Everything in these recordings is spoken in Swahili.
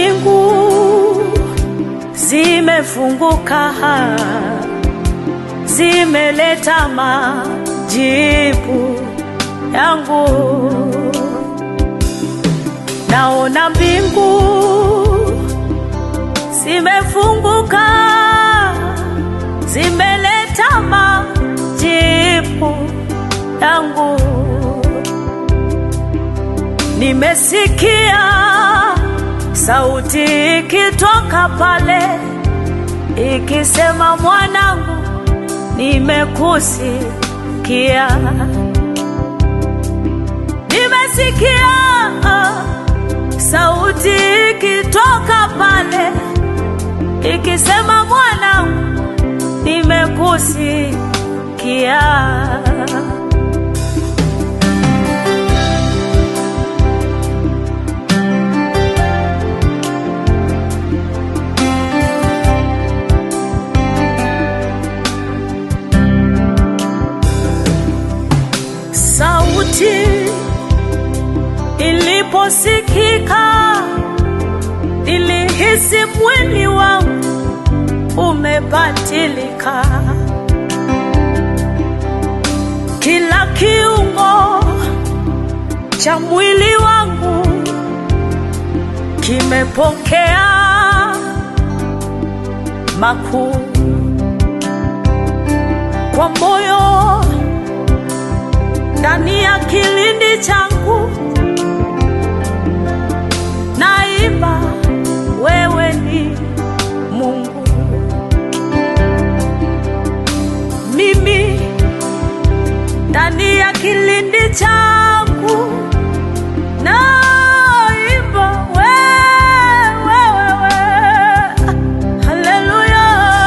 mbingu zimefunguka, zimeleta majibu yangu. Naona mbingu zimefunguka, zimeleta majibu yangu. Nimesikia sauti ikitoka pale ikisema, mwanangu, nimekusikia. Nimesikia sauti ikitoka pale ikisema, mwanangu, nimekusikia. Sauti iliposikika, nilihisi mwili wangu umebadilika, kila kiungo cha mwili wangu kimepokea makuu kwa moyo ndani ya kilindi changu naimba, wewe ni Mungu. Mimi ndani ya kilindi changu naimba, wewe, wewe, haleluya.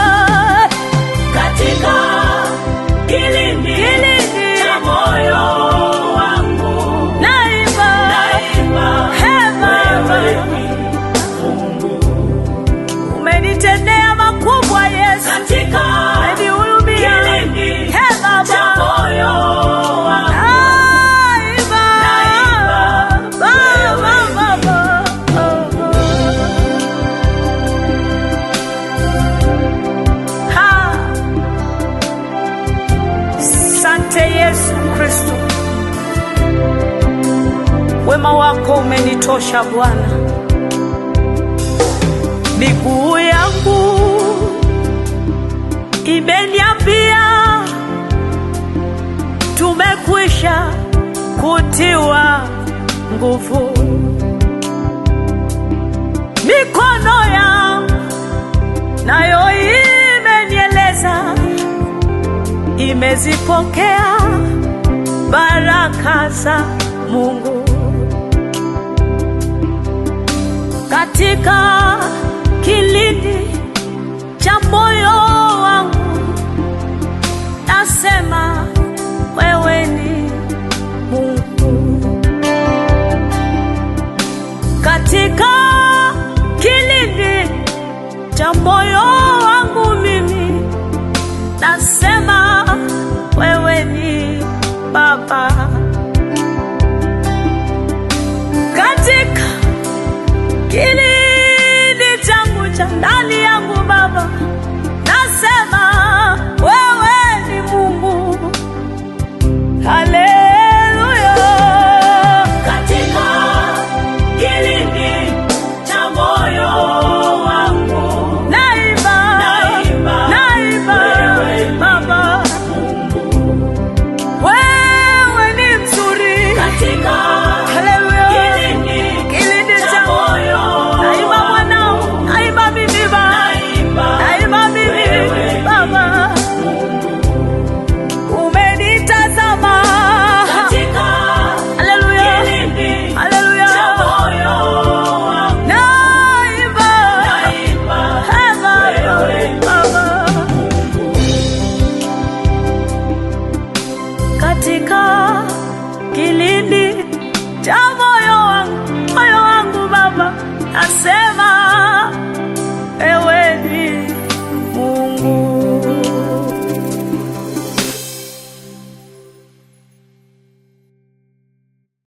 Katika kilindi cha moyo wangu Naimba, naimba, hema, wewe ni Mungu. umenitendea makubwa Yesu, Katika umenihurumia. kilindi He Baba, cha moyo wangu naimba, Naimba, Baba, Baba. Ha. Sante Yesu Kristo, wema wako umenitosha Bwana. Miguu yangu imeniambia tumekwisha kutiwa nguvu. Mikono yangu nayo imenieleza imezipokea baraka za Mungu katika kilindi cha moyo wangu, nasema wewe ni Mungu katika kilindi cha moyo wangu, mimi nasema wewe ni Baba katika kilindi changu cha ndani yangu Baba, nasema wewe ni Mungu. Haleluya, katika kilindi cha moyo wangu naimba, Naimba, naimba wewe ni Baba, wewe ni mzuri. katika Haleluya, kilindi kilindi cha changu moyo naimba mwanao, naimba mimi Baba, naimba naimba mimi wewe ni Baba, umenitazama katika Haleluya, kilindi haleluya, cha moyo wangu naimba naimba Hema, wewe ni Baba, katika kilindi cha moyo wangu, moyo wangu Baba, nasema